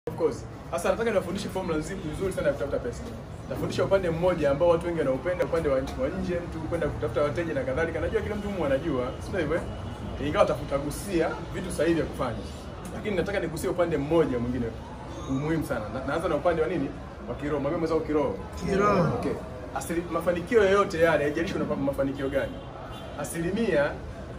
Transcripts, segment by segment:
Of course. Sasa nataka niwafundishe formula nzuri nzuri sana ya kutafuta pesa. Nafundisha upande mmoja ambao watu wengi wanaupenda, upande wa nchi wa nje, mtu kwenda kutafuta wateja na kadhalika. Najua kila mtu humu anajua, sio hivyo? eh? Ingawa tafutagusia vitu sahihi vya kufanya. Lakini nataka nigusie upande mmoja mwingine muhimu sana. Na, naanza na upande wa nini? Wa kiroho. Mwambie mwenzako kiroho. Kiroho. Okay. Asili, mafanikio yoyote yale, haijalishi una mafanikio gani. Asilimia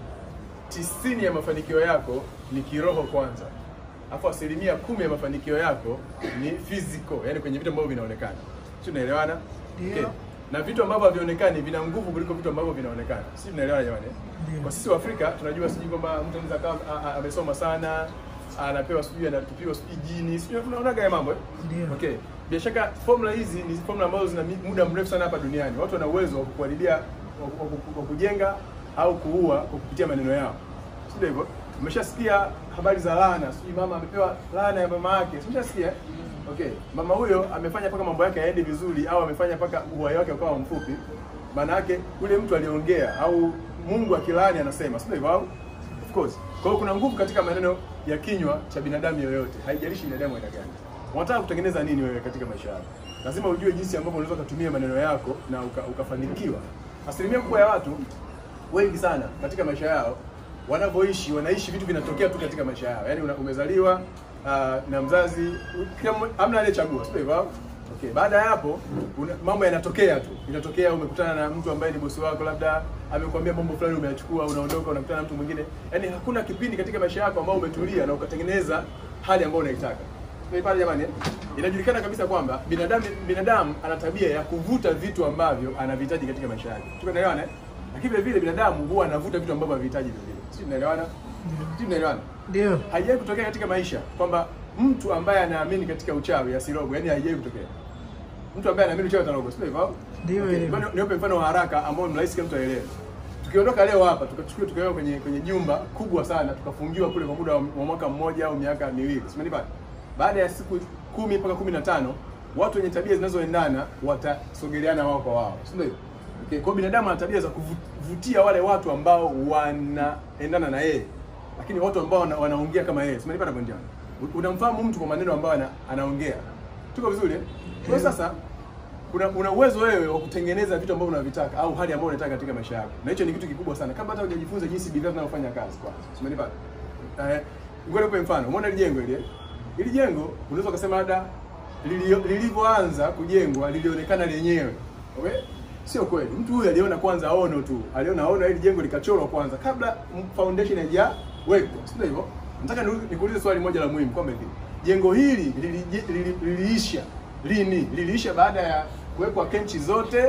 tisini ya mafanikio yako ni kiroho kwanza, alafu asilimia kumi ya mafanikio yako ni physical, yani kwenye vitu ambavyo vinaonekana. Si tunaelewana? Ndio. Na vitu ambavyo havionekani vina nguvu kuliko vitu ambavyo vinaonekana. Si tunaelewana jamani? Ndio. Kwa sisi wa Afrika tunajua sijui kwamba mtu anaweza akawa a- a- amesoma sana, anapewa sijui anatupiwa sijui jini, sijui unaonaga haya mambo eh? Ndio. Okay. Bila shaka formula hizi ni formula ambazo zina mi- muda mrefu sana hapa duniani. Watu wana uwezo wa kukuharibia wa ku- wa ku- wa kujenga au kuua kwa kupitia maneno yao. Sio hivyo? Umeshasikia habari za laana, sijui mama amepewa laana ya mama yake. Si Umeshasikia? Okay. Mama huyo amefanya mpaka mambo yake yaende vizuri au amefanya mpaka uhai wake ukawa mfupi. Maana yake yule mtu aliongea au Mungu akilaani anasema, sio hivyo au? Of course. Kwa hiyo kuna nguvu katika maneno ya kinywa cha binadamu yoyote, haijalishi binadamu aina gani. Unataka kutengeneza nini wewe katika maisha yako? Lazima ujue jinsi ambavyo unaweza kutumia maneno yako na uka, ukafanikiwa. Asilimia kubwa ya watu wengi sana katika maisha yao wanavyoishi, wanaishi vitu vinatokea tu katika maisha yao. Yaani una- umezaliwa uh, na mzazi u- kila mmoja- hamna aliyechagua, sio hivyo? Okay, baada ya hapo una, mambo yanatokea tu. Inatokea umekutana na mtu ambaye ni bosi wako, labda amekwambia mambo fulani, umeyachukua, unaondoka, unakutana na mtu mwingine. Yaani hakuna kipindi katika maisha yako ambao umetulia na ukatengeneza hali ambayo unaitaka. Kwa pale jamani, eh? inajulikana kabisa kwamba binadamu binadamu ana tabia ya kuvuta vitu ambavyo anavihitaji katika maisha yake. Tunaelewana? eh? Lakini vile vile binadamu huwa anavuta vitu ambavyo havihitaji vile vile. Sisi tunaelewana? Sisi tunaelewana? Ndio. Haijawahi kutokea katika maisha kwamba mtu ambaye anaamini katika uchawi asirogwe, yani haijawahi kutokea. Mtu ambaye anaamini uchawi atarogwa, sio hivyo? Ndio, Okay. hivyo. Ngoja Niwape mfano wa haraka ambao ni rahisi kila mtu aelewe. Tukiondoka leo hapa tukachukua tukaweka kwenye kwenye jumba kubwa sana tukafungiwa kule kwa muda wa wa mwaka mmoja au miaka miwili. Simenipata? Baada ya siku kumi mpaka kumi na tano watu wenye tabia zinazoendana watasogeleana wao kwa wao. Si ndio hivyo? Okay, kwa hiyo binadamu ana tabia za kuvutia wale watu ambao wanaendana na yeye. Lakini watu ambao wana, wanaongea kama yeye. Simenipata point yangu. Unamfahamu mtu kwa maneno ambayo ana, anaongea. Tuko vizuri eh? Kwa hiyo sasa una, una uwezo wewe wa kutengeneza vitu ambavyo unavitaka au hali ambayo unataka katika maisha yako, na hicho ni kitu kikubwa sana, kabla hata hujajifunza jinsi bidhaa zinavyofanya kazi. Kwanza umenipata? Eh, ngoja nikupe mfano. Umeona hili jengo hili? eh? Hili jengo unaweza ukasema labda lilio- lilivyoanza kujengwa lilionekana lenyewe, okay? Sio kweli. Mtu huyu aliona kwanza ono tu, aliona ono hili jengo likachorwa kwanza kabla m- foundation haijawekwa, sio hivyo? Nataka niulize- nikuulize swali moja la muhimu kwamba hivi jengo hili lili- lili- liliisha lini? Liliisha baada ya kuwekwa kenchi zote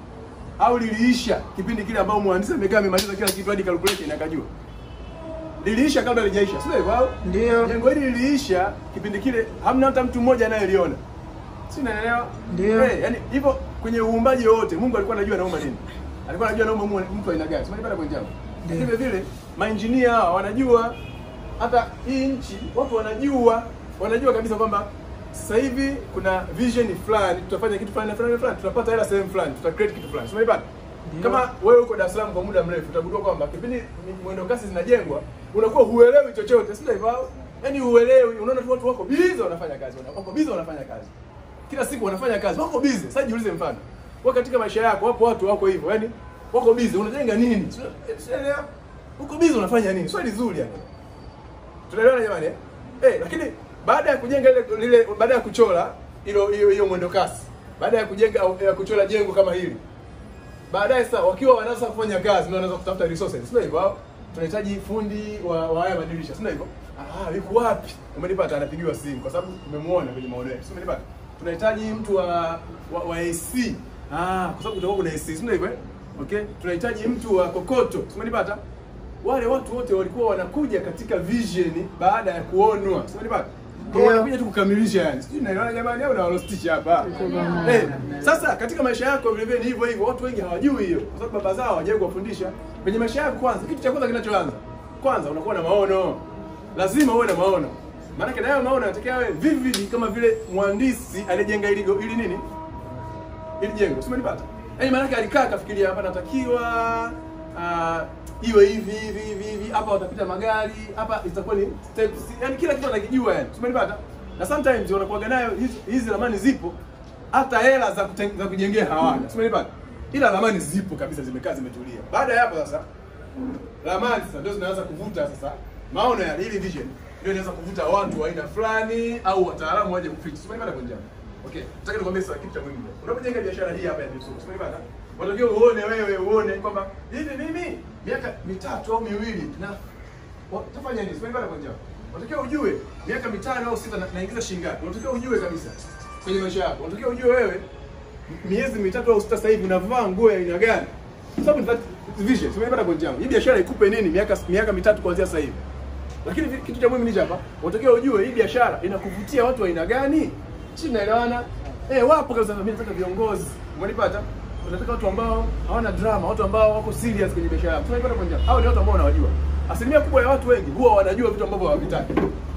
au liliisha kipindi kile ambao mhandisi amekaa amemaliza kila kitu hadi calculation akajua? Liliisha kabla halijaisha, sio hivyo? au? Ndio. Jengo hili liliisha kipindi kile, hamna hata mtu mmoja anayeliona. Si unaelewa? Ndio. Eh, yani hivyo kwenye uumbaji wote Mungu alikuwa anajua anaumba nini. Alikuwa anajua anaumba mu- mtu aina gani. Umeipata point yangu? Ndio. Vile vile mainjinia hawa wanajua hata hii nchi watu wanajua wanajua kabisa kwamba sasa hivi kuna vision fulani tutafanya kitu fulani na fulani na fulani tutapata hela sehemu fulani tuta create kitu fulani. Umeipata? Ndio. Kama wewe uko Dar es Salaam kwa muda mrefu utagundua kwamba kipindi ni- mwendo kasi zinajengwa unakuwa huelewi chochote, si ndio hivyo? Yaani huelewi, unaona tu watu wako busy wanafanya kazi, wana- wako busy wanafanya kazi. Kila siku wanafanya kazi, wako busy. Sasa jiulize mfano. Wewe katika maisha yako wapo watu wako hivyo, yaani wako busy, unajenga nini? Si- si- Unaelewa? Uko busy unafanya nini? Swali zuri yani. Tunaelewana jamani? Eh, Eh, lakini baada ya kujenga ile lile baada ya kuchora hilo hiyo hiyo mwendo kasi, baada ya kujenga ya kuchora jengo kama hili, baadaye sasa wakiwa wanaanza kufanya kazi ndio wanaanza kutafuta resources, sio hivyo? au? Tunahitaji fundi wa, wa haya madirisha, sio hivyo? Ah, yuko wapi? Umenipata? Anapigiwa simu kwa sababu umemuona kwenye maono yetu, sio umenipata? Tunahitaji mtu wa, wa, wa AC. Ah, kwa sababu kutakuwa kuna AC, sio hivyo? eh? Okay? Tunahitaji mtu wa kokoto, sio umenipata? Wale watu wote walikuwa wanakuja katika vision baada ya kuonwa, sio umenipata? Kwa hiyo Ndio. wanakuja tu kukamilisha yani. Sijui naelewana jamani au nawalostisha hapa. Eh, sasa katika maisha yako vile vile ni hivyo hivyo. Watu wengi hawajui hiyo kwa sababu baba zao hawajawahi kuwafundisha. Kwenye maisha yako kwanza, kitu cha kwanza kinachoanza. Kwanza unakuwa na maono. Lazima uwe na maono. Maana kile hayo maono yanatakiwa yawe vivid kama vile mhandisi alijenga ili go- ili nini? Ili jengo. Si umenipata? Yaani maana yake alikaa akafikiria hapa natakiwa ah, iwe hivi hivi hivi hivi, hapa watapita magari, hapa itakuwa ni steps. Yaani kila kitu anakijua yani. Si umenipata? na sometimes wanakuwaga nayo hizi, hizi ramani zipo hata hela za, kuten- za kujengea hawana si umenipata ila ramani zipo kabisa zimekaa zimetulia baada ya hapo sasa ramani sasa ndio zinaanza kuvuta sasa maono ya hili vision ndio inaweza kuvuta watu wa aina fulani au wataalamu waje kufix umenipata kwa njia okay nataka nikwambie sasa kitu cha muhimu unapojenga biashara hii hapa ya Dipsum umenipata unatakiwa uone wewe uone kwamba hivi mimi miaka mitatu au miwili na wa- tafanya nini umenipata kwa njia unatakiwa ujue miaka mitano au sita na- naingiza shilingi ngapi unatakiwa ujue kabisa kwenye maisha yako unatakiwa ujue wewe miezi mitatu au sita sasa hivi unavaa nguo ya aina gani? Kwa sababu ni that vision. Tumepata point yangu. Hii biashara ikupe nini miaka miaka mitatu kuanzia sasa hivi. Lakini vi- kitu cha muhimu ni hapa. Unatakiwa ujue hii biashara inakuvutia watu wa aina gani? Sisi tunaelewana? Eh, wapo kabisa mimi nataka viongozi. Umenipata? Unataka watu ambao hawana drama, watu ambao wako serious kwenye biashara yao. Tunapata point yangu. Hao ni watu ambao unawajua. Asilimia kubwa ya watu wengi huwa wanajua vitu ambavyo hawavitaki.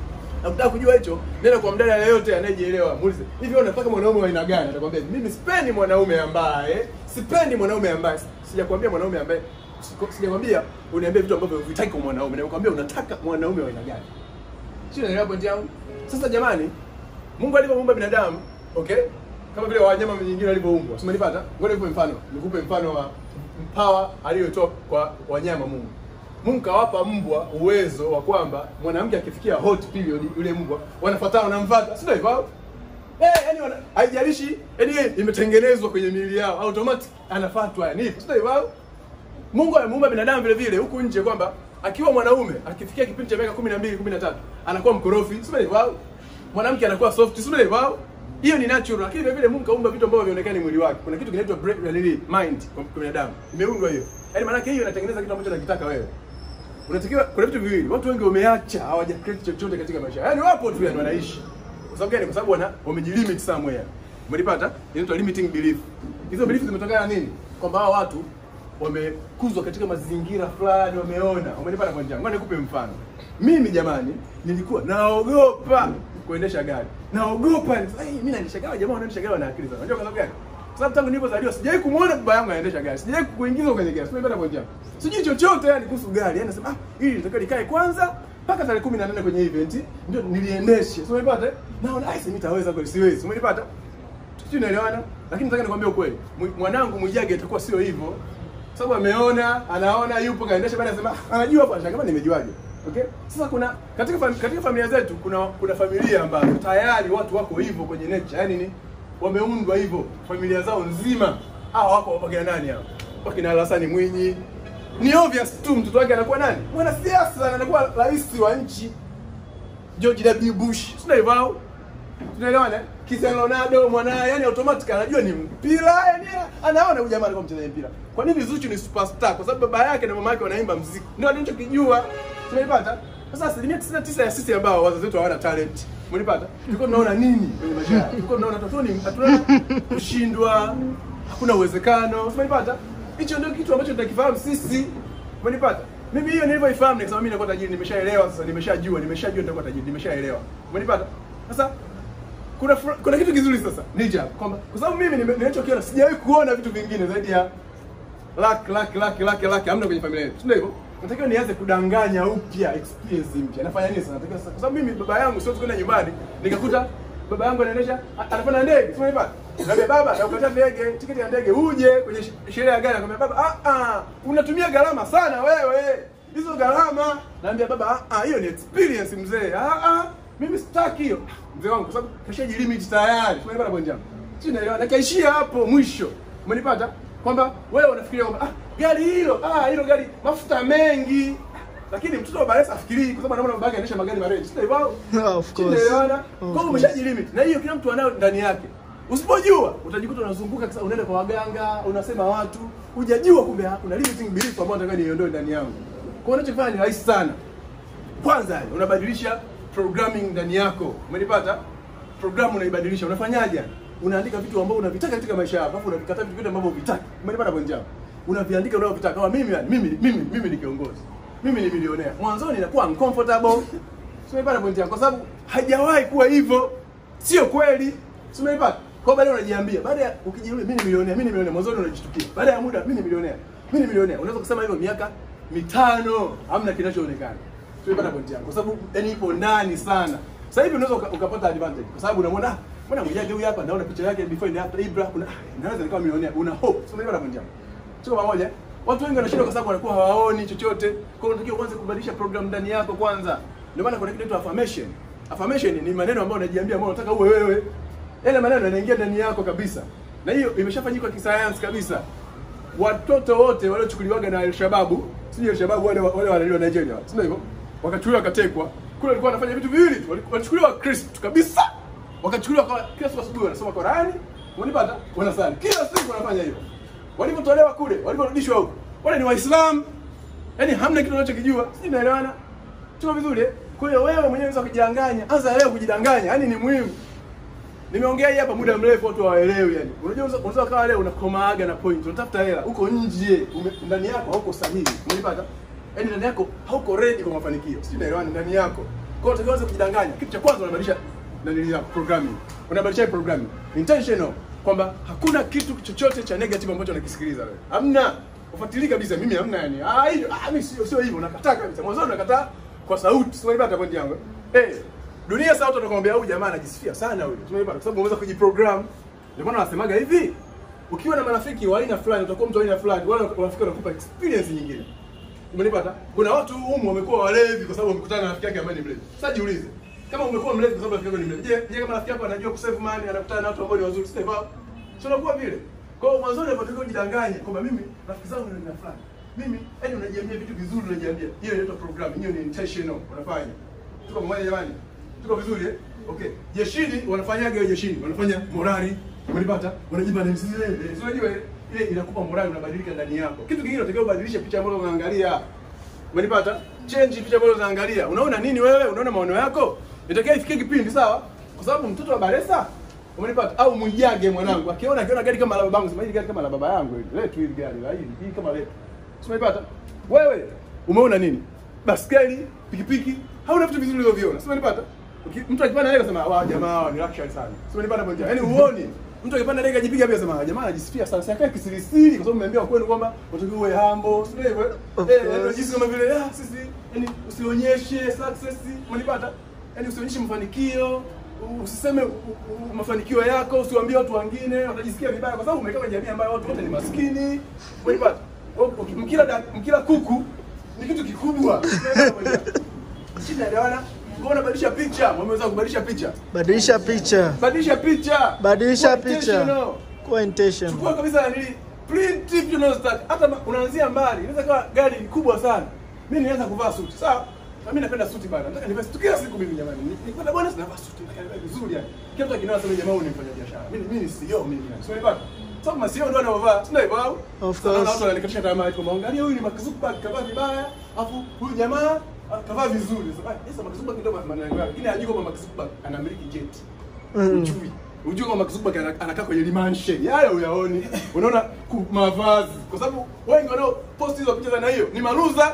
Na kutaka kujua hicho, nenda kwa mdada yeyote anayejielewa, muulize, hivi wewe unataka mwanaume wa aina gani? Atakwambia, mimi sipendi mwanaume ambaye, sipendi mwanaume ambaye, sijakwambia mwanaume ambaye, siko- sijakwambia uniambie vitu ambavyo huvitaki kwa mwanaume, nakwambia unataka mwanaume wa aina gani. Sio unaelewa point yangu? Sasa jamani, Mungu alivyomuumba binadamu, okay? Kama vile wanyama wengine walivyoumbwa. Umenipata? Ngoja nikupe mfano. Nikupe mfano wa power aliyotoa kwa wanyama Mungu. Mungu kawapa mbwa uwezo wa kwamba mwanamke akifikia hot period yule mbwa wanafuatana wanamfuata. Sio hivyo? Eh, yani wana- haijalishi yani yeye imetengenezwa kwenye miili yao automatic anafuatwa yani. Sio hivyo? Mungu amemuumba binadamu vile vile huku nje kwamba akiwa mwanaume akifikia kipindi cha miaka 12 13 anakuwa mkorofi, sio hivyo? Mwanamke anakuwa soft, sio hivyo? Hiyo ni natural, lakini vile vile Mungu kaumba vitu ambavyo vionekani mwili wake. Kuna kitu kinaitwa brain, nini, mind kwa kwa binadamu. Imeundwa hiyo. Yaani maana yake hiyo inatengeneza kitu ambacho unakitaka wewe. Unatakiwa kuna vitu viwili. Watu wengi wameacha hawaja create chochote katika maisha. Yaani wapo tu yani wanaishi. Kwa sababu gani? Kwa sababu wana wamejilimit somewhere. Umelipata? Inaitwa limiting belief. Hizo belief zimetokana na nini? Kwamba hao watu wamekuzwa katika mazingira fulani, wameona. Umenipata kwa njia. Ngoja nikupe mfano. Mimi jamani, nilikuwa naogopa kuendesha gari. Naogopa. Ai, mimi naendesha gari, jamaa wanaendesha gari wana akili sana. Unajua kwa sababu gani? Kwa sababu tangu nilipozaliwa sijawahi kumuona baba yangu anaendesha gari. Sijawahi kuingizwa kwenye gari. Sijapata kwa njia. Sijui chochote yani kuhusu gari. Yaani nasema ah, hili litakiwa likae kwanza mpaka tarehe 18 kwenye event ndio niliendeshe. Sio umepata? Naona ai, sasa nitaweza kweli siwezi. Umenipata? Sijui unaelewana? Lakini nataka nikwambie ukweli. Mwi- Mwanangu Mwijage itakuwa sio hivyo. Sababu ameona, anaona yupo kaendesha baada anasema "Ah, anajua hapo anashangaa kama nimejuaje. Okay? Sasa kuna katika fam, katika familia zetu kuna kuna familia ambazo tayari watu wako hivyo kwenye nature. Yaani ni wameundwa hivyo familia zao nzima. Hao wako wakina nani hao? Wakina Hassan Mwinyi. Ni obvious tu mtoto wake anakuwa nani? Mwanasiasa na anakuwa rais wa nchi. George W. Bush. Sio hivyo au? Tunaelewana? Cristiano Ronaldo mwanae yani automatic anajua ni mpira yani anaona huyu jamaa alikuwa mchezaji mpira. Kwa nini Zuchu ni superstar? Kwa sababu baba yake na mama yake wanaimba muziki. Ndio anachokijua. Tumeipata? Sasa asilimia 99 ya sisi ambao wazazi wetu hawana talent. Mlipata? Tulikuwa tunaona nini kwenye maisha yao? Tulikuwa tunaona totoni hatuna kushindwa, hakuna uwezekano. Tumeipata? Hicho ndio kitu ambacho tunakifahamu sisi. Umenipata? Mimi hiyo nilivyoifahamu nikasema mimi nakuwa tajiri, nimeshaelewa sasa, nimeshajua, nimeshajua nitakuwa tajiri, nimeshaelewa. Umenipata? Sasa kuna fr- kuna kitu kizuri sasa nija kwamba kwa sababu mimi nime- ninachokiona sijawahi kuona vitu vingine zaidi ya luck luck luck luck luck hamna kwenye familia yetu ndio hivyo natakiwa nianze kudanganya upya experience mpya nafanya nini sasa natakiwa sasa kwa sababu mimi baba yangu sio kwenda nyumbani nikakuta baba yangu anaendesha a- anapanda ndege sio hivyo Naambia baba nakupata ndege tiketi ya ndege uje kwenye sh- sherehe ya gari akamwambia baba ah ah unatumia gharama sana wewe hizo gharama naambia baba ah ah hiyo ni experience mzee ah ah mimi sitaki hiyo mzee wangu kwa sababu kashaji limit tayari tumeipata point yangu si naelewa nakaishia hapo mwisho umenipata kwamba wewe unafikiria kwamba ah gari hilo ah hilo gari mafuta mengi lakini mtoto wa Baresa afikirii kwa sababu anaona baba yake anaendesha magari marefu sio hivyo Of course. Tunaelewana? Of Kwa hiyo course. umeshajilimit na hiyo kila mtu anayo ndani yake. Usipojua utajikuta unazunguka kisa unaenda kwa waganga, unasema watu, hujajua kumbe ha- kuna limiting belief ambayo nataka niondoe ndani yangu. Kwa hiyo unachofanya ni rahisi sana. Kwanza yani, unabadilisha programming ndani yako. Umenipata? Programu unaibadilisha. Unafanyaje? Unaandika vitu ambavyo unavitaka katika maisha yako, alafu unavikataa vitu vyote ambavyo huvitaki. Umenipata kwa njia? Unaviandika unavyovitaka. Kama mimi yani, mimi mimi mimi ni kiongozi. Mimi ni milionea. Mwanzoni inakuwa uncomfortable. Simeipata point yangu kwa sababu haijawahi kuwa hivyo. Sio kweli. Simeipata. Kwa baadaye unajiambia, baada ya ukijirudia mimi ni milionea, mimi ni milionea, mwanzoni unajishtukia. Baada ya muda mimi ni milionea. Mimi ni milionea. Unaweza kusema hivyo miaka mitano hamna kinachoonekana. Tumepata point yangu kwa sababu yani ipo ndani sana. Sasa hivi unaweza uka- ukapata advantage kwa sababu unamwona ah, mbona mwijaji huyu hapa naona picha yake before and after Ibra kuna ah, naweza nikawa milionea. Una hope. Sio unaelewa na mjambo. Tuko pamoja? Watu wengi wanashindwa kwa sababu wanakuwa hawaoni chochote. Kwa hiyo unatakiwa kwanza kubadilisha program ndani yako kwanza. Ndio maana kuna kitu kinaitwa affirmation. Affirmation ni maneno ambayo unajiambia ambayo unataka uwe wewe. Yale maneno yanaingia ndani yako kabisa. Na hiyo imeshafanyika kisayansi kabisa. Watoto wote waliochukuliwaga na Al-Shababu, si Al-Shababu wale wale wale wa Nigeria, sio hivyo? Wakachukuliwa wakatekwa. Kule walikuwa wanafanya vitu viwili tu. Wali- Walichukuliwa Kristo kabisa. Wakachukuliwa kwa kila siku asubuhi wanasoma Qurani, wanipata, wanasali. Kila siku wanafanya hivyo. Walipotolewa kule, waliporudishwa huko, wale ni Waislamu. Yaani hamna kitu unachokijua. Sisi tunaelewana? Tuko vizuri? eh? Kwa hiyo wewe mwenyewe unaweza kujidanganya. Anza leo kujidanganya. Yaani ni muhimu. Nimeongea hii hapa muda mrefu watu hawaelewi yani. Unajua unaweza- unaweza kawa leo unakomaaga na point, unatafuta hela, uko nje, ume- ndani yako hauko sahihi. Umenipata? Yaani ndani yako hauko ready kwa mafanikio. Sijui naelewana ndani yako. Kwa hiyo unatakiwa uanze kujidanganya. Kitu cha kwanza unabadilisha ndani ya programming. Unabadilisha hii programming. Intentional kwamba hakuna kitu chochote cha negative ambacho unakisikiliza wewe. Hamna. Ufuatilie kabisa mimi hamna yani. Ah hiyo ah mimi sio sio hivyo nakataa kabisa. Mwanzo nakataa kwa sauti. Sio ibada point yangu. Eh, dunia sasa watu watakwambia huyu jamaa anajisifia sana huyu. Tumeipata kwa sababu unaweza kujiprogram. Ndio maana wanasemaga hivi. Ukiwa na marafiki wa aina fulani utakuwa mtu wa aina fulani, wale marafiki wanakupa experience nyingine. Umenipata? Kuna watu humu wamekuwa walevi kwa sababu wamekutana na rafiki yake ambaye ni mlevi. Sasa jiulize. Kama umekuwa mlevi kwa sababu rafiki yako ni mlevi. Je, je kama rafiki yako anajua kusave money, anakutana na watu ambao ni wazuri, sio hivyo? Sio unakuwa vile. Kwa hiyo mwanzoni unatakiwa ujidanganye kwamba mimi rafiki zangu ni aina fulani. Mimi yaani unajiambia vitu vizuri unajiambia. Hiyo inaitwa program, hiyo ni intentional unafanya. Tuko pamoja jamani? Tuko vizuri eh? Okay. Jeshini wanafanyaga hiyo jeshini, wanafanya morali, umenipata? Wanajipa na msizile. Sio unajua ile ile inakupa morali unabadilika ndani yako. Kitu kingine unatakiwa ubadilishe picha ambayo unaangalia. Umenipata? Change picha ambayo unaangalia. Unaona nini wewe? Unaona maono yako? Inatakiwa ifikie kipindi sawa? Kwa sababu mtoto wa Baresa umenipata? Au Mwijage mwanangu akiona akiona gari kama la babangu, sema hili gari kama la baba yangu hili. Letu hili gari la hili, hii kama letu. Umenipata? Wewe umeona nini? Baskeli, pikipiki, hauna vitu vizuri ulivyoviona. Sio unanipata? Uki- Mtu akipanda ndege anasema wa jamaa hawa ni luxury sana. Sio unanipata bonja. Yaani uone. Mtu akipanda ndege ajipiga pia anasema jamaa anajisifia sana. Sasa akae kisirisiri kwa sababu umeambiwa kwenu kwamba unatakiwa uwe humble. Sio hivyo? Of Eh, course. yaani jinsi kama vile ah sisi yani usionyeshe success. Umenipata? Yaani usionyeshe mafanikio. u- Usiseme u- u- mafanikio yako, usiwaambie watu wengine, watajisikia vibaya kwa sababu umekaa kwenye jamii ambayo watu wote ni maskini. Umenipata? Uki- Mkila da- mkila kuku ni kitu kikubwa. Shida elewana. Kwa unabadilisha picha, mwameweza kubadilisha picha. Badilisha picha, Badilisha picha. badilisha Kuwa picha, intentional. kuwa intentional. Chukua kabisa nili print vitu unazotaka. Hata ma- unaanzia mbali. Inaweza kuwa gari kubwa sana. Mimi nianza kuvaa suti. Sawa? Na mimi napenda suti bana. Nataka nivae suti kila siku mimi jamani. Ni- Nikipata bonus navaa suti. Nataka nivae vizuri yani. Kila mtu akiniona sema jamaa huyu ni mfanya biashara. Mimi mimi ni CEO mimi yani. Sio nipata. Sababu masio ndio wanaovaa. Sio hivyo au? Of Sasa naona course. Watu wananikatisha tamaa kwa angalia huyu ni Mark Zuckerberg kavaa vibaya. Alafu huyu jamaa ah, kavaa vizuri. Sasa ah, Mark Zuckerberg ndio maana yake. Lakini hajui kwamba Mark Zuckerberg anamiliki jet. Mm. Ujui. Ujui kama Mark Zuckerberg ana- anakaa kwenye limanshe. Yale uyaoni. Unaona ku- mavazi. Kwa sababu wengi wanao post hizo picha za na hiyo ni maluza.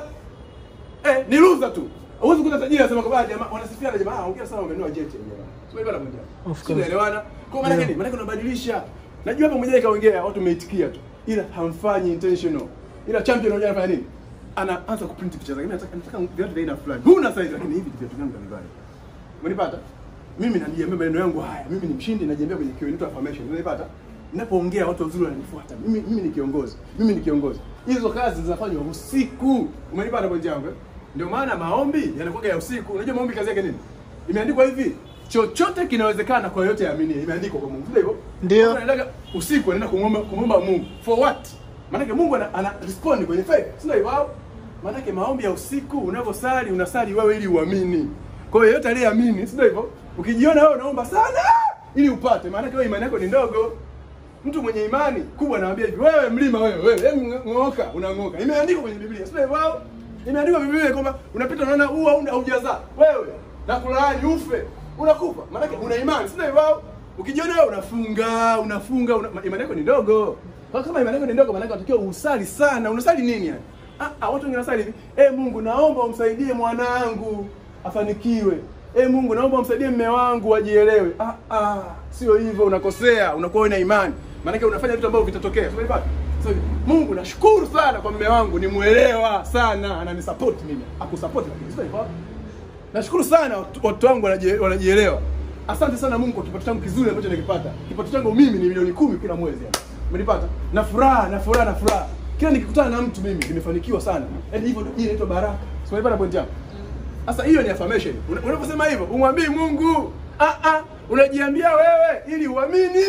Eh, ni luza tu. Huwezi kuta tajiri anasema kwamba jamaa wanasifia na jamaa, ah, ongea sana umenunua jet ya jamaa. Sio hivyo moja. Of course. Tunaelewana? Kwa maana Yeah. gani? Maana unabadilisha. Najua hapa mmoja kaongea watu umeitikia tu. Ila hamfanyi intentional. Ila champion unajua anafanya nini? Anaanza kuprint picha zake. Mimi nataka nataka viatu vya aina fulani. Huna size lakini hivi viatu vyangu navivaa. Umenipata? Mimi najiambia maneno yangu haya. Mimi ni mshindi najiambia kwenye kioo inaitwa affirmation. Umenipata? Ninapoongea watu wazuri wananifuata. Mimi mimi ni kiongozi. Mimi ni kiongozi. Hizo kazi zinafanywa usiku. Umenipata kwa yangu? eh? Ndio maana maombi yanakuwa ya usiku. Unajua maombi kazi yake nini? Imeandikwa hivi, chochote kinawezekana kwa yote yaamini. Imeandikwa kwa Mungu. Ndio hivyo? Ndio. Watu wanaendaga usiku wanaenda kumwomba kumwomba Mungu. For what? Maanake Mungu ana, ana respond kwenye faith. Si ndio hivyo? au? Maanake maombi ya usiku unavyosali unasali wewe ili uamini. Kwa hiyo yote aliyeamini, si ndio hivyo? Ukijiona wewe unaomba sana ili upate, maanake wewe imani yako ni ndogo. Mtu mwenye imani kubwa anawaambia hivi, wewe mlima wewe, wewe hebu ng'oka, unang'oka. Imeandikwa kwenye Biblia, sio hivyo? au? Imeandikwa kwenye Biblia kwamba unapita unaona huu hauna haujazaa. Wewe na kulaani ufe, unakufa. Maanake una imani, sio hivyo? au? Ukijiona wewe unafunga, unafunga, una, imani yako ni ndogo. Kwa kama imani yako ni ndogo, maanake unatakiwa usali sana. Unasali nini yani? Ah, ah, watu wengine wanasali hivi, "Eh Mungu, naomba umsaidie mwanangu afanikiwe." Eh Mungu, naomba umsaidie mme wangu ajielewe. Ah ah, sio hivyo, unakosea, unakuwa una imani. Maana unafanya vitu ambavyo vitatokea. Umeipata? So, Mungu nashukuru sana kwa mme wangu, ni muelewa sana, ananisupport mimi. Akusupport lakini sio hivyo. Nashukuru sana watu- watu wangu wanaji- wanajielewa. Asante sana Mungu kwa kipato changu kizuri ambacho nakipata. Kipato changu mimi ni milioni kumi kila mwezi yani. Umenipata? Na furaha, na furaha, na furaha. Kila nikikutana na mtu mimi nimefanikiwa sana. Yaani hivyo hii inaitwa baraka. Si umenipata point yangu? Sasa hiyo ni affirmation. Una- Unaposema hivyo, umwambii Mungu, ah ah, unajiambia wewe ili uamini.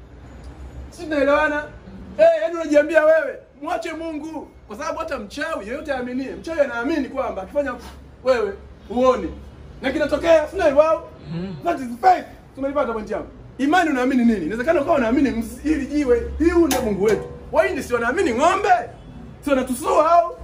Si tunaelewana? Eh, yaani unajiambia wewe, mwache Mungu. Kwa sababu hata mchawi yeyote aaminie, mchawi anaamini kwamba akifanya wewe uone. Na kinatokea, si ndio hivyo? au? That is faith. Tumelipata point yangu. Imani unaamini nini? Inawezekana ukawa unaamini ms- hili jiwe, hii ndio Mungu wetu. Wahindi si wanaamini ng'ombe? Si wanatusua au?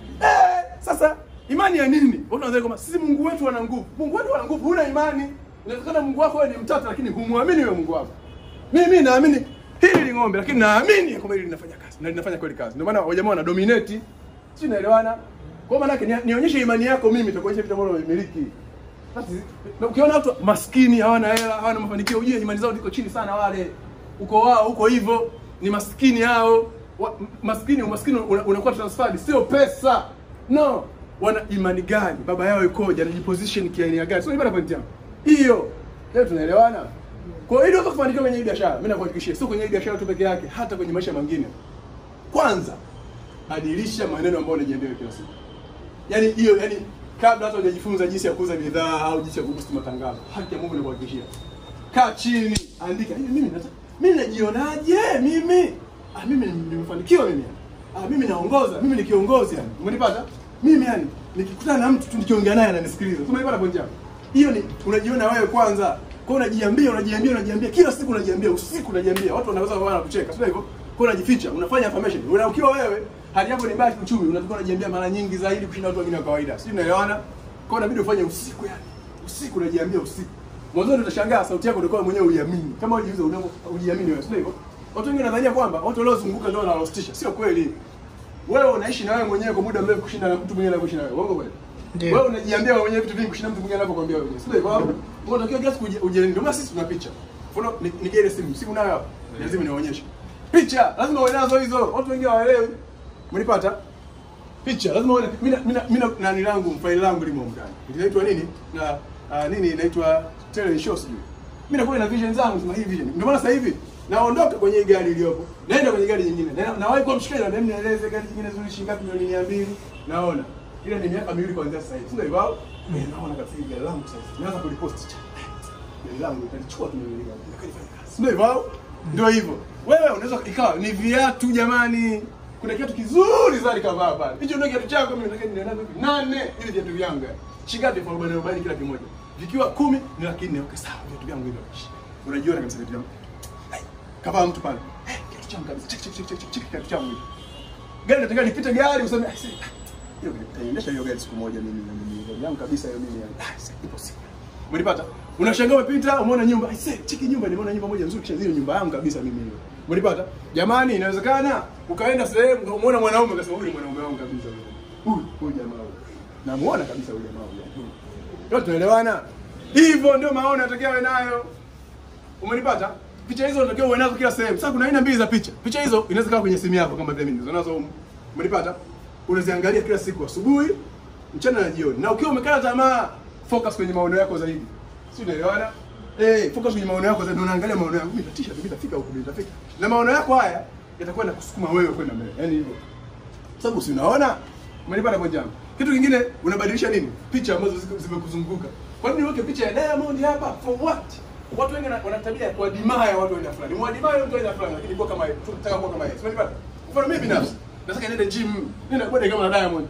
Eh, sasa imani ya nini? Watu wanadhani kwamba sisi Mungu wetu ana nguvu. Mungu wetu ana nguvu, huna imani. Inawezekana Mungu wako wewe ni mtata lakini humwamini wewe Mungu wako. Mimi naamini hili ni ng'ombe lakini naamini kwamba hili linafanya kazi na linafanya kweli kazi. Ndio maana wajamaa wana dominate. Si unaelewana? Kwa maana yake ni- nionyeshe imani yako mimi itakuonyesha vitu ambavyo unamiliki. Sasa, na ukiona watu maskini hawana hela, hawana mafanikio, ujue imani zao ziko chini sana wale. Uko wao huko hivyo, ni maskini hao. Wa, m- maskini umaskini una- unakuwa transferred sio pesa. No. Wana imani gani? Baba yao ikoje? Anajiposition kiaina gani? Sio ibada point yangu. Hiyo. Leo tunaelewana? Kwa hiyo ili uweze kufanikiwa kwenye hii biashara, mimi nakuhakikishia sio kwenye hii biashara tu peke yake, hata kwenye maisha mengine. Kwanza, badilisha maneno ambayo unajiambia kila siku. Yaani hiyo yani kabla hata hujajifunza jinsi ya kuuza bidhaa au jinsi ya kuboost matangazo, haki ya Mungu inakuhakikishia. Kaa chini, andika. Hivi mimi nataka mimi najionaje mimi? Ah mimi ni- nimefanikiwa mimi. Ah mimi naongoza, mimi ni kiongozi yani. Umenipata? Mimi yani nikikutana na mtu tu nikiongea naye ananisikiliza. Umenipata point yangu? Hiyo ni unajiona wewe kwanza. Kwa hiyo unajiambia, unajiambia, unajiambia kila siku unajiambia, usiku unajiambia. Watu wanaweza kuwa wanakucheka, sio hivyo? Kwa hiyo unajificha, unafanya affirmation. Una ukiwa wewe hali yako ni mbaya kiuchumi, unatakiwa unajiambia mara nyingi zaidi kushinda watu wengine wa kawaida. Sijui unaelewana? Kwa hiyo inabidi ufanye usiku yani. Usiku unajiambia usiku. Mwanzo utashangaa sauti yako ndio mwenyewe uiamini. Kama ujiuliza unavyo ujiamini wewe, sio hivyo? Watu wengine wanadhania kwamba watu waliozunguka ndio wanalostisha. Sio kweli. Wewe unaishi na wewe mwenyewe kwa muda mrefu kushinda na mtu mwingine anayeishi na wewe. Uongo kweli? Ndio. Wewe unajiambia wewe mwenyewe vitu vingi kushinda mtu mwingine anapokuambia wewe. Sio hivyo? Wewe unatakiwa kila siku uji- ujiamini. Ndio maana sisi tuna picha. Mfano ni- nige ile simu, simu nayo hapa. Lazima niwaonyeshe. Picha, lazima uwe nazo hizo. Watu wengine hawaelewi. Mlipata? Picha, lazima uwe na mimi na- mimi na- mimi na nani langu, faili langu limo ndani. Inaitwa nini? Na ah, nini inaitwa tele show sijui. Mimi nakuwa na vision zangu, sema hii vision. Ndio maana sasa hivi naondoka kwenye hii gari iliyopo. Naenda kwenye gari nyingine. Na nawahi kwa mshikaji na mimi nieleze gari nyingine zuri shilingi ngapi milioni 200. Naona. Ile ni miaka miwili kuanzia sasa hivi. Sio hivyo? au? Mimi naona kabisa hii gari langu sasa. Naanza kulipost cha. Gari langu italichukua tu milioni ngapi? Nikalifanya kazi. Sio hivyo? au? Ndio hivyo. Wewe unaweza ikawa ni viatu jamani. Kuna kiatu kizuri sana kavaa pale. Hicho ndio kiatu chako mimi nataka niende nazo hivi. Nane hivi viatu vyangu. yani. Shilingi elfu arobaini arobaini kila kimoja. Vikiwa kumi ni laki nne. Okay, sawa viatu vyangu hivyo. Unajiona kabisa viatu vyangu. Ai, Kavaa mtu pale. Eh, kiatu changu kabisa. Cheki cheki cheki cheki kiatu changu hivi. Gari nataka nipite gari useme "Ah, si- hiyo gari nitaendesha hiyo gari siku moja mimi na mimi gari yangu kabisa hiyo mimi yani. Ah, si- ipo siku. Umenipata? Unashangaa umepita, umeona nyumba. I say, cheki nyumba, nimeona nyumba moja nzuri kisha zile nyumba yangu kabisa mimi hiyo. Umenipata? Jamani, inawezekana ukaenda sehemu ukamwona mwanaume ukasema huyu ni mwanaume wangu kabisa huyu. Huyu, huyu jamaa huyu. Namuona kabisa huyu jamaa huyu. Yote tunaelewana? Hivyo ndio maono yatakiwa awe nayo. Umenipata? Picha hizo unatakiwa uwe nazo kila sehemu. Sasa kuna aina mbili za picha. Picha hizo inaweza kuwa kwenye simu yako kama vile mimi nilizo nazo humu. Umenipata? Unaziangalia kila siku asubuhi, mchana na jioni. Na ukiwa umekata tamaa, focus kwenye maono yako zaidi. Si unaelewana? Eh, focus kwenye maono yako zaidi. Unaangalia maono yako. Mimi natisha, mimi nitafika huko, mimi nitafika. Na maono yako haya yatakuwa na kusukuma wewe kwenda mbele. Yaani hivyo. Sababu si unaona? Umenipata kwa jambo. Kitu kingine unabadilisha nini? Picha ambazo ziko- zimekuzunguka. Kwa nini niweke picha ya Diamond hapa? For what? Watu wengi wana wana tabia ya kuadimaya watu wa aina fulani. Mwadimaya mtu wa aina fulani lakini kwa kama yeye, tunataka kuwa kama yeye. Umenipata? Mfano mimi binafsi, nataka niende gym, nenda body kama na Diamond.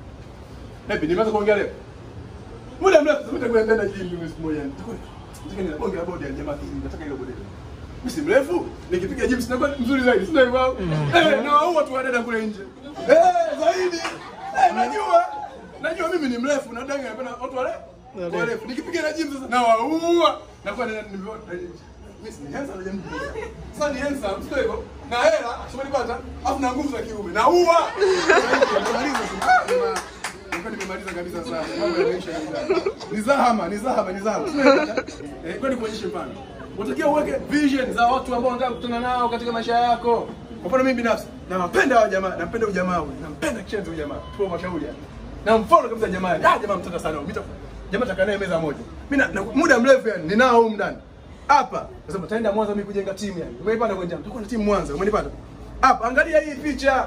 Hepi, nimeanza kuongea leo. Muda mrefu sasa nitakwenda kwenda gym mimi siku moja. Nitakuwa nataka niende bonge la body ya jamaa hii, nataka ile body. Mimi si mrefu, nikipiga gym sinakuwa mzuri zaidi, sio hivyo? Eh, na wao watu wadada kule nje. Eh, zaidi. Eh, najua. Najua mimi ni mrefu na danga napenda watu wale warefu. Nikipiga na gym sasa na waua. Nakuwa nina nimeona mimi si handsome na jamii. Sasa ni handsome, sio hivyo? Na hela, umenipata? Afu na nguvu za kiume. Na ua. Nimemaliza sasa. Nilikuwa nimemaliza kabisa sana. Mambo yanaisha kabisa. Ni zahama, ni zahama, ni zahama. Eh, kwani kuonyeshe mfano. Unatakiwa uweke vision za watu ambao unataka kukutana nao katika maisha yako. Kwa mfano mimi binafsi, nawapenda hao jamaa, nampenda huyu jamaa huyu, nampenda Chenzo huyu jamaa. Tupo mashauri hapa. Na mfano kabisa jamaa, ah jamaa mtata sana. Mita jamaa takaa naye meza moja. Mimi na, na muda mrefu yani ninao huko ndani. Hapa nasema taenda Mwanza mimi kujenga timu yani. Umenipata kwa njama. Tutakuwa na timu Mwanza, umenipata? Hapa angalia hii picha.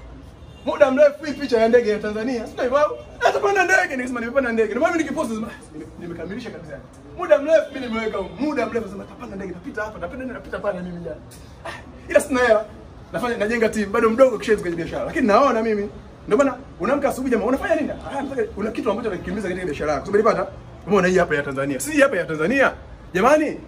Muda mrefu hii picha ya ndege ya Tanzania. Sio hivyo? Natapanda ndege nikisema nimepanda ndege. Ndio maana mimi nikipost nasema "Ah, nime- nimekamilisha kabisa. yani. Muda mrefu mimi nimeweka huko. muda mrefu nasema tapanda ndege napita hapa, napita nini napita pale mimi jana. Ah, Ila sina hela. Nafanya najenga timu bado mdogo kisha kwenye biashara. Lakini naona mimi ndio maana unaamka asubuhi jamaa unafanya nini? Ah, nataka una kitu ambacho unakikimbiza katika biashara yako. Umenipata? Umeona hii hapa ya Tanzania. Si hii hapa ya Tanzania. Jamani,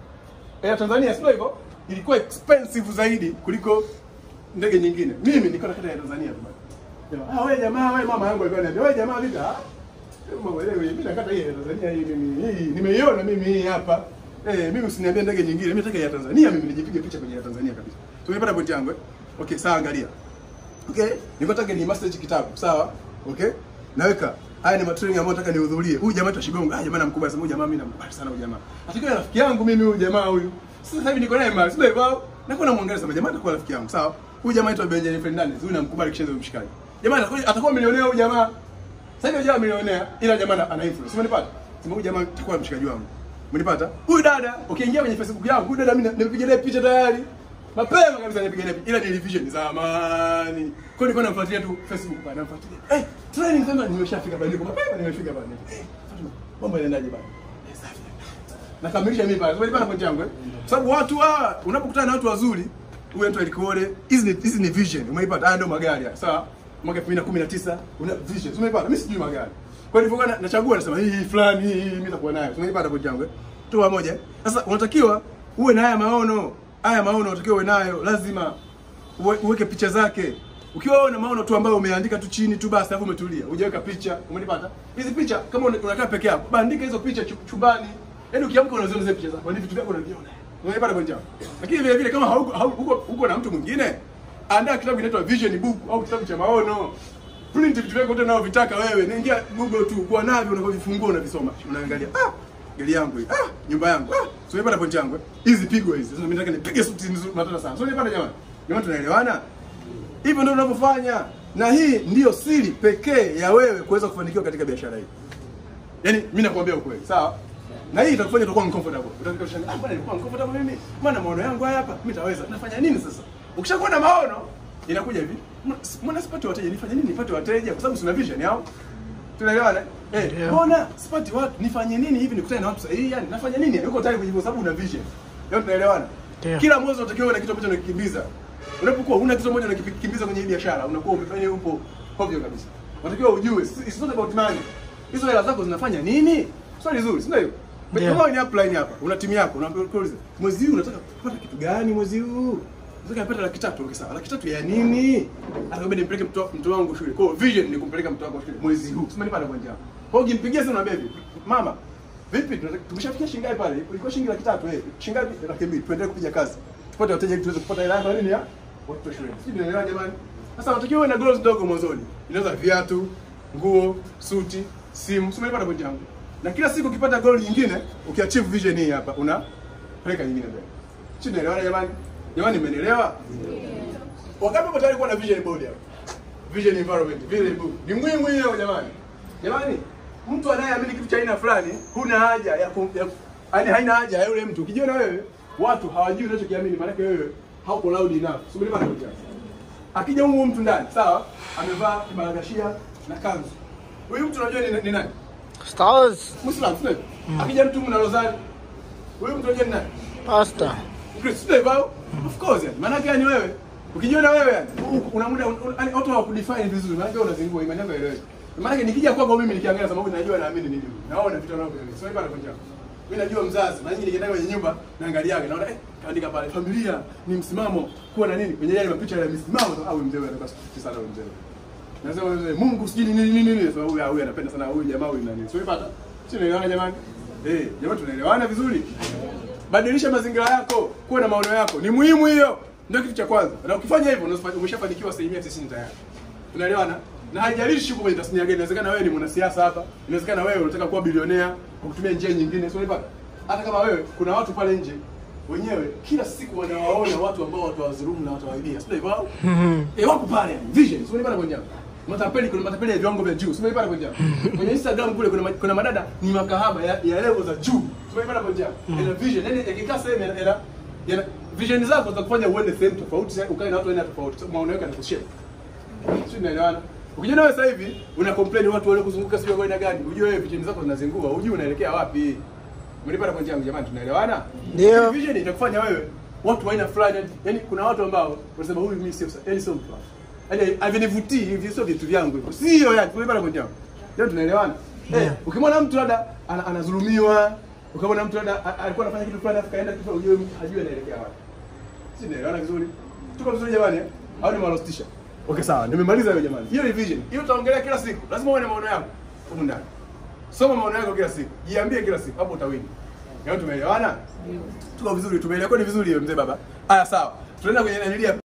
Air Tanzania sio hivyo? Ilikuwa expensive zaidi kuliko ndege nyingine. Mimi nilikuwa nakata ya Tanzania tu bwana. Jamaa, ah wewe jamaa wewe mama yangu alikuwa ananiambia, wewe jamaa vipi? Ah. Mama wewe mimi nakata hii ya Tanzania hii mimi. Hii nimeiona mimi hii hapa. Eh, mimi usiniambie ndege nyingine. Mimi nataka ya Tanzania mimi nijipige picha kwenye ya Tanzania kabisa. Tumepata point yangu eh? Okay, sawa angalia. Okay? Nilikuwa nataka ni master hichi kitabu, sawa? Okay? Naweka haya ni matraining ambayo nataka nihudhurie. Huyu jamaa tashigonga. Ah, jamaa namkubali sana huyu jamaa mimi namkubali sana huyu jamaa. Atakiwa rafiki yangu mimi huyu jamaa huyu. Sasa hivi niko naye mali, sio hivyo? Nakuwa namwangalia sana jamaa atakuwa rafiki yangu, sawa? Huyu jamaa anaitwa Benjamin Fernandez. Huyu namkubali kisha mshikaji. Jamaa atakuwa atakuwa milionea huyu jamaa. Sasa hivi jamaa milionea ila jamaa ana- ana influence. Umenipata? Sema huyu jamaa atakuwa mshikaji wangu. Umenipata? Huyu dada, ukiingia kwenye Facebook yangu, huyu dada mimi nimepiga naye picha tayari. Mapema kabisa nipiga naye picha. Ila ni revision zamani. Kwa hiyo nilikuwa namfuatilia tu Facebook pale, namfuatilia. Eh, training sema nimeshafika pale niko mapema nimefika pale. Eh, Fatuma, mambo yanaendaje bana? Eh, safi. Nakamilisha mimi pale. Umenipata point yangu eh? Kwa sababu watu hawa unapokutana na watu wazuri, huyu mtu alikuone, hizi ni hizi ni vision. Umeipata? Haya ndio magari haya. Sawa? Mwaka 2019 una vision. Umeipata? Mimi sijui magari. Kwa hiyo nilipokuwa nachagua nasema hii hii fulani hii hii mimi nitakuwa nayo. Umeipata point yangu eh? Tu pamoja. eh? Sasa unatakiwa uwe na haya maono. Haya maono unatakiwa uwe nayo. Lazima uwe- uweke picha zake. Ukiwa wewe una maono tu ambayo umeandika tu chini tu basi alafu umetulia. Hujaweka picha, umenipata? Hizi picha kama una- unakaa peke yako, bandika hizo picha chu- chumbani. Yaani ukiamka unaziona zile picha zako, ni vitu vyako unaviona. Umenipata kwa njia. Lakini vile vile kama hauko hau- huko huko na mtu mwingine, andaa kitabu kinaitwa Vision Book au kitabu cha maono. Print vitu vyako vyote unavyovitaka wewe. Naingia Google tu, kuwa navyo unavyovifungua unavisoma. Unaangalia. Ah, gari yangu hii. Ah, nyumba yangu. Ah, so umepata point yangu. eh? Hizi pigo hizi. Sasa mimi nataka nipige suti nzuri matata sana. So umepata jamani? Jamani tunaelewana? Hivyo ndio unavyofanya, na hii ndiyo siri pekee ya wewe kuweza kufanikiwa katika biashara hii. Yaani mimi nakwambia ukweli, sawa? Na hii itakufanya utakuwa uncomfortable. Utakuwa unashangaa, ah, bwana nilikuwa uncomfortable mimi. Maana maono yangu haya hapa, mimi nitaweza. Nafanya nini sasa? Ukishakuwa na maono, inakuja hivi. Mbona sipati wateja? Nifanye nini nipate wateja? Kwa sababu sina vision yao. Tunaelewana? Eh, Ndio. mbona sipati watu? Nifanye nini hivi nikutane na watu sahihi? Yani nafanya nini? Yani uko tayari kujibu sababu una vision. Leo tunaelewana? Ndio. Kila mwezi unatakiwa uwe na kitu ambacho unakikimbiza. Unapokuwa huna kitu ambacho unakikimbiza kwenye hii biashara, unakuwa umefanya upo hovyo kabisa. Unatakiwa ujue, it's not about money. Hizo hela zako zinafanya nini? Swali zuri, si ndio hivyo? Ndio. Kama ni upline hapa, una timu yako, unakuuliza, mwezi huu unataka kupata kitu gani mwezi huu? Nataka nipate laki tatu, okay sawa. Laki tatu ya nini? Atakwambia nimpeleke mtu mtu wangu shule. Kwa hiyo vision ni kumpeleka mtu wako shule mwezi huu. Sema nipata kwa njia. Kwa hiyo ukimpigia simu na baby, mama, vipi tunataka tumeshafikia shilingi ngapi pale? Ilikuwa shilingi laki tatu eh. Shilingi ngapi? Laki mbili. Tuendelee kupiga kazi. Tupate wateja ili tuweze kupata hela yako nini ya? Watoto shule. Sisi tunaelewa jamani. Sasa unatakiwa uwe na goals ndogo mwanzoni. Inaweza viatu, nguo, suti, simu. Sema nipata point yangu. Na kila siku ukipata goal nyingine, ukiachieve vision hii hapa, una peleka nyingine mbele. Sisi tunaelewana jamani? Jamani mmenielewa? Wakati uko tayari kuwa na vision board hapa. Vision environment, vision book. Ni muhimu hiyo jamani. Jamani, mtu anayeamini kitu cha aina fulani, huna haja ya ku- ya yaani haina haja ya yule mtu. Ukijiona wewe watu hawajui unachokiamini, maana yake wewe hauko loud enough. Subiri bana kuja. Akija huyu mtu ndani, sawa? Amevaa kibaragashia na kanzu. Huyu mtu unajua ni, ni nani? Stars. Muislamu, sio? Akija mtu mna rozari. Huyu mtu unajua ni nani? Pastor. Kristo sio hivyo? Of course yani. Maana yake yani wewe ukijiona wewe yani u- una muda un- yani watu hawakudefine vizuri. Maana yake unazingua imani yako ieleweke. Maana yake nikija kwako mimi nikiangalia sababu najua naamini nini. Naona vitu wanavyo. Sio hivyo anakuja. Mimi najua mzazi, na nyinyi nikienda kwenye nyumba naangaliaga naona eh kaandika pale familia ni msimamo kuwa na nini kwenye yale mapicha ya misimamo au mzee wewe anataka sana huyo mzee. Nasema wewe Mungu sijui nini nini nini sababu huyu huyu anapenda sana huyu jamaa huyu nani. Sio hivyo Sio tunaelewana jamani? Eh, jamani tunaelewana vizuri? Badilisha mazingira yako, kuwa na maono yako. Ni muhimu hiyo. Ndio kitu cha kwanza. Na ukifanya hivyo unafanya- umeshafanikiwa asilimia 90 tayari. Tunaelewana? Na haijalishi uko kwenye tasnia gani. Inawezekana wewe ni mwanasiasa hapa. Inawezekana wewe unataka kuwa bilionea kwa kutumia njia nyingine. Sio hivyo? Hata kama wewe kuna watu pale nje wenyewe kila siku wanawaona watu ambao watawadhulumu na watawaibia. Sio hivyo? Eh, wako pale yani. Vision. Sio hivyo kwenye matapeli kuna matapeli ya viwango vya juu simeipata kwa njia kwenye instagram kule kuna, ma- kuna madada ni makahaba ya, ya level za juu simeipata kwa njia ina vision yani yakikaa sehemu yana, yana, yana vision zako za kufanya uende sehemu tofauti sasa ukae na watu aina tofauti sababu maono yako yanakushare sio unaelewana ukijua wewe sasa hivi una complain watu wale kuzunguka sio kwa aina gani ujue wewe vision zako zinazingua ujue unaelekea wapi mlipata kwa njia yangu jamani tunaelewana Ndio. vision itakufanya wewe watu wa aina fulani yani kuna watu ambao wanasema huyu mimi sio yani sio mtu wangu. yani havinivutii hivi sio vitu vyangu hivyo sio yani mlipata kwa njia yangu ndio tunaelewana Ndio. eh ukimwona mtu labda ana- anadhulumiwa ukamwona mtu labda a- alikuwa anafanya kitu fulani afu kaenda kitu ujue ajue anaelekea wapi si naelewana vizuri tuko vizuri jamani eh? au nimalostisha okay sawa nimemaliza hiyo jamani hiyo ni vision hiyo utaongelea kila siku lazima uwe na maono yako huko ndani soma maono yako kila siku jiambie kila siku hapo utawini leo tumeelewana tuko vizuri tumeelewa ni vizuri hiyo mzee baba haya sawa tunaenda kwenye nanilia